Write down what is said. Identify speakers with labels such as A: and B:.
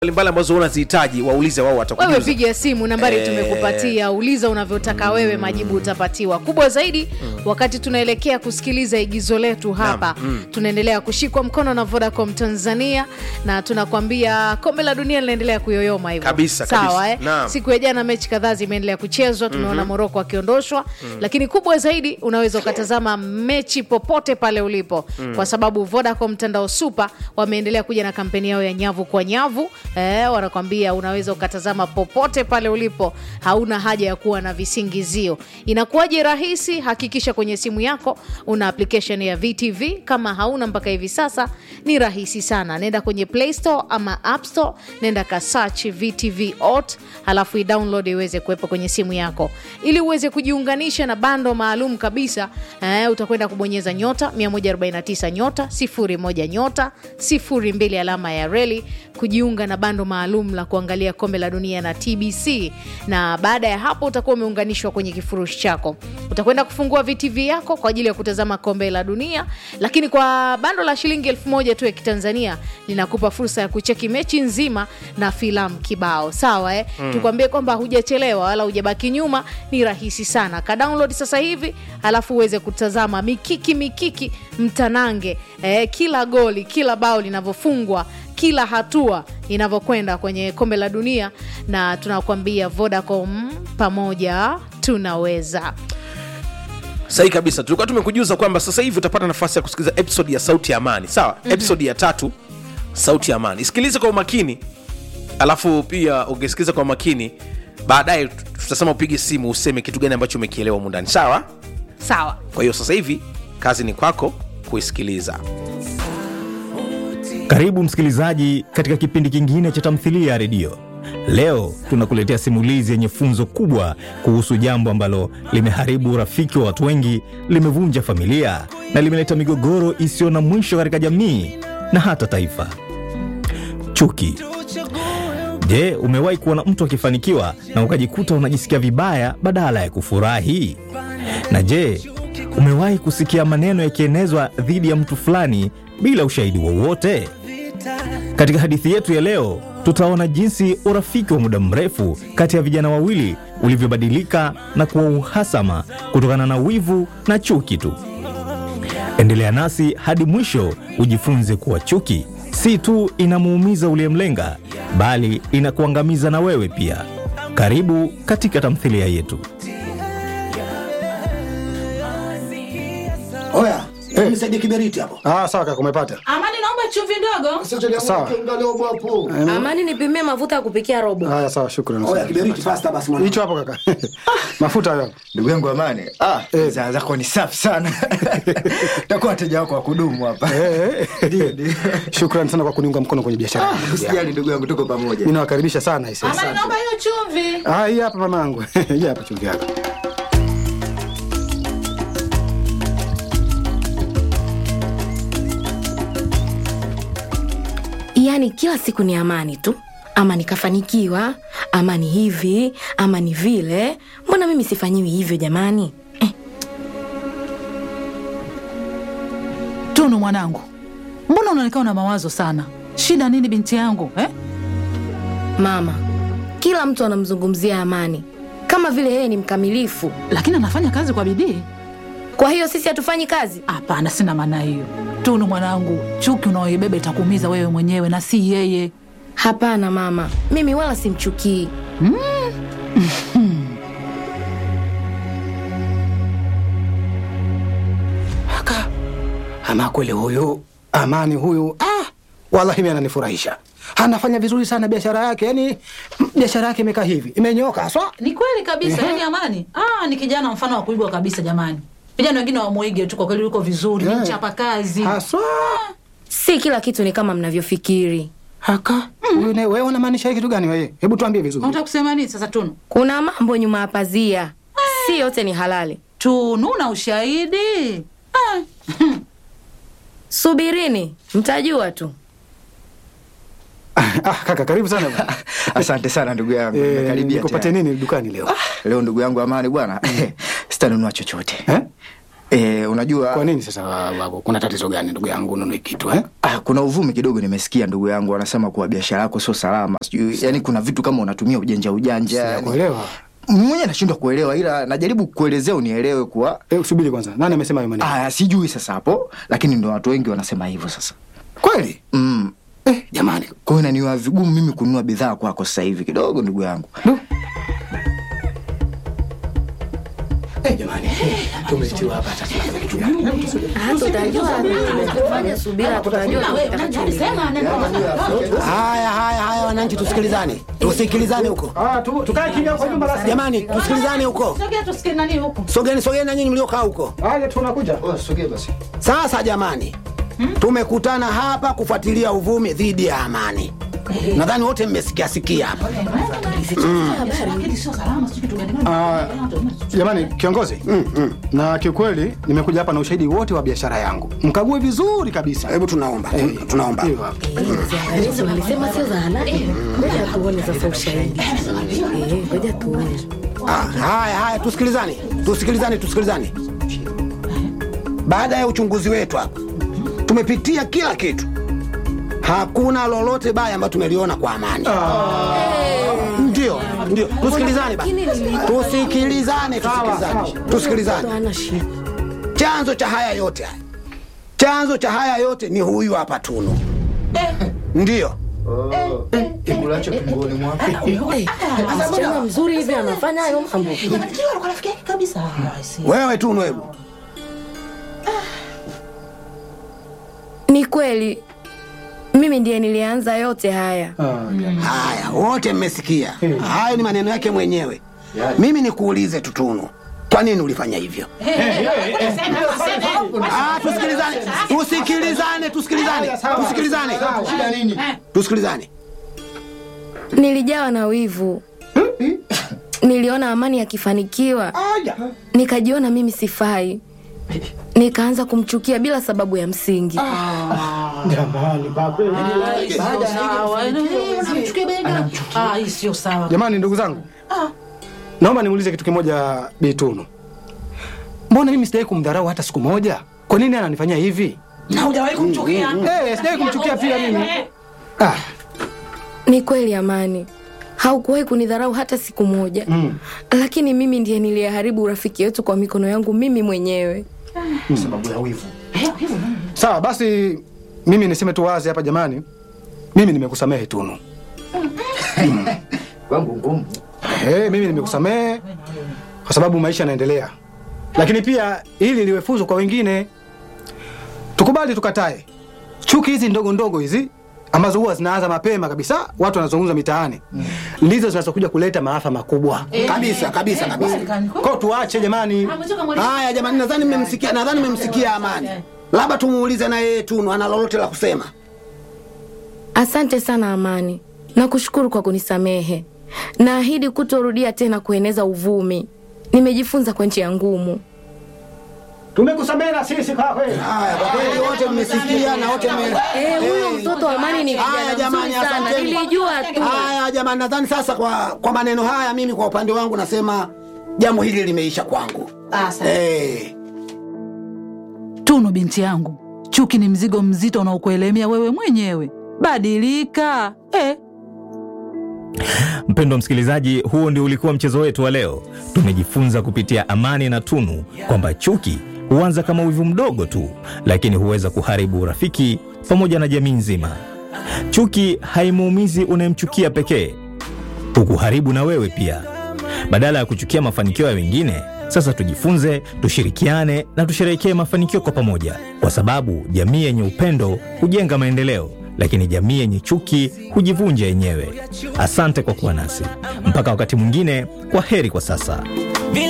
A: mbalimbali ambazo unazihitaji waulize wao
B: wewe
A: watakujuza
B: piga simu nambari
A: Eh.
B: tumekupatia uliza unavyotaka wewe majibu utapatiwa kubwa zaidi wakati tunaelekea kusikiliza igizo letu hapa tunaendelea kushikwa mkono na vodacom tanzania na tunakwambia kombe la dunia linaendelea kuyoyoma hivyo
A: Kabisa,
B: sawa
A: kabisa.
B: eh?
A: Naam.
B: siku ya jana mechi kadhaa zimeendelea kuchezwa tumeona moroko akiondoshwa lakini kubwa zaidi unaweza ukatazama mechi popote pale ulipo kwa sababu vodacom mtandao super wameendelea kuja na kampeni yao ya nyavu kwa nyavu eh, wanakwambia unaweza ukatazama popote pale ulipo hauna haja ya kuwa na visingizio inakuwaje rahisi hakikisha kwenye simu yako una application ya vtv kama hauna mpaka hivi sasa ni rahisi sana nenda kwenye play store ama app store nenda ka search vtv ot halafu idownload iweze kuwepo kwenye simu yako ili uweze kujiunganisha na bando maalum kabisa eh, utakwenda kubonyeza nyota 149 nyota 01 nyota 02 alama ya reli kujiunga na bando maalum la kuangalia kombe la dunia na tbc na baada ya hapo utakuwa umeunganishwa kwenye kifurushi chako utakwenda kufungua vtv yako kwa ajili ya kutazama kombe la dunia lakini kwa bando la shilingi elfu moja tu ya kitanzania linakupa fursa ya kucheki mechi nzima na filamu kibao sawa eh? mm. tukwambie kwamba hujachelewa wala hujabaki nyuma ni rahisi sana ka download sasa hivi alafu uweze kutazama mikiki mikiki mtanange eh, kila goli kila bao linavyofungwa kila hatua inavyokwenda kwenye kombe la dunia na tunakuambia vodacom pamoja tunaweza
A: sahihi kabisa tulikuwa tumekujuza kwamba sasa hivi utapata nafasi ya kusikiliza episode ya sauti ya amani sawa mm-hmm. episode ya tatu sauti ya amani isikilize kwa umakini alafu pia ukisikiliza kwa umakini baadaye tutasema upige simu useme kitu gani ambacho umekielewa humu ndani sawa
B: sawa
A: kwa hiyo sasa hivi kazi ni kwako kuisikiliza
C: Karibu msikilizaji katika kipindi kingine cha tamthilia ya redio. Leo tunakuletea simulizi yenye funzo kubwa kuhusu jambo ambalo limeharibu urafiki wa watu wengi, limevunja familia na limeleta migogoro isiyo na mwisho katika jamii na hata taifa: chuki. Je, umewahi kuona mtu akifanikiwa na ukajikuta unajisikia vibaya badala ya kufurahi? Na je, umewahi kusikia maneno yakienezwa dhidi ya mtu fulani bila ushahidi wowote? Katika hadithi yetu ya leo, tutaona jinsi urafiki wa muda mrefu kati ya vijana wawili ulivyobadilika na kuwa uhasama kutokana na wivu na chuki tu. Endelea nasi hadi mwisho ujifunze kuwa chuki si tu inamuumiza uliyemlenga, bali inakuangamiza na wewe pia. Karibu katika tamthilia yetu.
D: Oya, hey. nisaidie kiberiti hapo.
E: Ah, sawa kaka, umepata.
F: Amani, naomba chumvi ndogo.
E: Sawa.
D: hapo.
F: Amani, nipimie mafuta ya kupikia robo.
E: Haya, sawa, shukrani.
D: Oya, kiberiti fasta basi mwana.
E: Hicho hapo kaka. Mafuta hayo.
G: ndugu yangu amani ah,
E: Eh.
G: bidhaa zako ni safi sana takuwa wateja wako wa kudumu hapa
E: Eh, eh.
G: Ndio, ndio.
E: Shukrani sana kwa kuniunga mkono kwenye biashara. yangu.
G: usijali ndugu yangu tuko pamoja
E: Mimi nawakaribisha sana hisi.
F: Amani, naomba hiyo chumvi.
E: Ah, hii hapa mamangu. Hii hapa chumvi yako.
H: yaani kila siku ni amani tu ama nikafanikiwa ama ni hivi ama ni vile mbona mimi sifanyiwi hivyo jamani
I: Tunu mwanangu, mbona unaonekana na mawazo sana? Shida nini binti yangu eh?
H: mama kila mtu anamzungumzia amani kama vile yeye ni mkamilifu
I: Lakini anafanya kazi kwa bidii.
H: kwa hiyo sisi hatufanyi kazi
I: Hapana, sina maana hiyo. Tunu mwanangu, chuki unaoibeba itakuumiza wewe mwenyewe na si yeye.
H: hapana mama mimi wala simchukii
E: Kaka. Ama kweli huyu Amani huyu ah, wallahi mimi ananifurahisha. Anafanya vizuri sana biashara yake. Yaani mm, biashara yake imekaa hivi. Imenyoka haswa.
I: Ni kweli kabisa, yani Amani ah, ni kijana mfano wa kuigwa kabisa jamani. Vijana wengine wamuige tu, kwa kweli yuko vizuri, ni
E: Eh.
I: mchapa kazi.
E: Haswa.
H: si kila kitu ni kama mnavyofikiri
E: Haka. Huyu naye wewe unamaanisha hii kitu gani wewe? Hebu tuambie vizuri.
I: Unataka kusema nini sasa Tunu?
H: kuna mambo nyuma ya pazia si yote ni halali
I: Tunu na ushahidi ah.
H: subirini mtajua tu
E: Ah, kaka karibu sana bwana.
G: asante sana ndugu yangu
E: Eh,
G: Nimekaribia
E: nikupatie
G: tayari.
E: nini dukani leo?
G: leo ndugu yangu amani bwana sitanunua chochote
E: Eh?
G: E, unajua
E: Kwa nini sasa babu? Kuna tatizo gani ndugu yangu ununue kitu eh?
G: ah, kuna uvumi kidogo nimesikia ndugu yangu wanasema kuwa biashara yako sio salama sijui yani kuna vitu kama unatumia ujanja ujanja yani.
E: Kuelewa.
G: mwenyewe nashindwa kuelewa ila najaribu kuelezea unielewe kuwa
E: Eh, usubiri kwanza. Nani amesema hayo maneno?
G: ah, sijui sasa hapo lakini ndo watu wengi wanasema hivyo sasa
E: Kweli?
G: mm.
E: Eh, jamani.
G: kwa hiyo inaniwa vigumu mimi kununua bidhaa kwako sasa hivi kidogo ndugu yangu
E: Du. Eh, jamani. Tumetiwa hapa sasa.
H: hata utajua fanya subira tutajua
D: Haya, haya, haya, wananchi, tusikilizane, tusikilizane huko
E: Ah, tu, tukae kimya kwa nyumba basi.
D: jamani, tusikilizane huko.
I: Sogea tusikie nani huku.
D: Sogeni, sogeni na nyinyi mliokaa huko.
E: Haya, tunakuja.
G: oh, sogea basi
D: Sasa jamani, tumekutana hapa kufuatilia uvumi dhidi ya amani. Nadhani wote mmesikia sikia hapa.
I: Lakini sio salama, sio kitu gani.
E: Ah, jamani kiongozi na kiukweli nimekuja hapa na ushahidi wote wa biashara yangu mkague vizuri kabisa
D: Hebu tunaomba, tun- tunaomba.
E: Hiyo hapa.
H: Ziangalizi walisema sio za halali. Ngoja tuone sasa ushahidi. Eh, ngoja tuone.
D: Ah, haya haya, tusikilizane, tusikilizane, tusikilizane. Baada ya uchunguzi wetu hapa, tumepitia kila kitu, hakuna lolote baya ambayo tumeliona kwa amani. Ndio, ndio, tusikilizane basi, tusikilizane, tusikilizane, tusikilizane.
H: Hana shida.
D: Chanzo cha haya yote haya, chanzo cha haya yote ni huyu hapa Tunu. Ndio,
G: kibulacho tumboni mwako
H: Eh, msichana mzuri hivi anafanya hayo mambo.
I: Anatakiwa kwa rafiki yake kabisa. Ah, si.
D: wewe Tunu, hebu
H: Ni kweli mimi ndiye nilianza yote haya.
D: Haya, wote mmesikia. Hayo ni maneno yake mwenyewe. Mimi nikuulize tu Tunu, kwa nini ulifanya hivyo? Ah, tusikilizane, tusikilizane, tusikilizane, tusikilizane, tusikilizane.
H: Nilijawa na wivu. Niliona Amani akifanikiwa, nikajiona mimi sifai, nikaanza kumchukia bila sababu ya msingi.
I: Sio sawa. Eh, unamchukia bega. Ah, hii sio sawa.
E: jamani ndugu zangu naomba niulize kitu kimoja Bitunu mbona mimi sijawai kumdharau hata siku moja kwa nini ananifanyia hivi
I: Na hujawahi kumchukia.
E: Eh, sijawai kumchukia pia mimi ah,
H: Ni kweli Amani, haukuwahi kunidharau hata siku moja mm. Lakini mimi ndiye niliyeharibu urafiki wetu kwa mikono yangu mimi mwenyewe.
E: sababu ya wivu sawa basi mimi niseme tu wazi hapa jamani mimi nimekusamehe Tunu
G: kwangu ngumu
E: Hey, mimi nimekusamehe kwa sababu maisha yanaendelea, lakini pia ili liwe funzo kwa wengine. Tukubali tukatae, chuki hizi ndogo ndogo hizi ambazo huwa zinaanza mapema kabisa, watu wanazungumza mitaani, ndizo zinazokuja kuleta maafa makubwa.
D: Kabisa, kabisa, kabisa.
E: Kwa tuache jamani.
D: Haya jamani, nadhani mmemsikia, nadhani mmemsikia Amani. Labda tumuulize na yeye Tunu ana lolote la kusema.
H: Asante sana Amani, nakushukuru kwa kunisamehe. Naahidi kutorudia tena kueneza uvumi. Nimejifunza kwa njia ngumu.
E: Tumekusamehe na sisi kwa kweli.
D: Haya, kwa kweli wote mmesikia na wote mme
H: Eh, huyo mtoto wa Amani ni
D: Haya
H: kijana
D: jamani,
H: mzuri sana,
D: asanteni.
H: nilijua tu.
D: Haya jamani, nadhani sasa kwa kwa maneno haya, mimi kwa upande wangu nasema jambo hili limeisha kwangu. Eh,
I: Tunu binti yangu, chuki ni mzigo mzito unaokuelemea wewe mwenyewe. Badilika eh.
C: Mpendwa msikilizaji, huo ndio ulikuwa mchezo wetu wa leo. Tumejifunza kupitia Amani na Tunu kwamba chuki huanza kama wivu mdogo tu, lakini huweza kuharibu urafiki pamoja na jamii nzima. Chuki haimuumizi unayemchukia pekee, hukuharibu na wewe pia. Badala ya kuchukia mafanikio ya wengine, sasa tujifunze, tushirikiane na tusherehekee mafanikio kwa pamoja, kwa sababu jamii yenye upendo hujenga maendeleo, lakini jamii yenye chuki hujivunja yenyewe. Asante kwa kuwa nasi mpaka wakati mwingine. Kwa heri kwa sasa.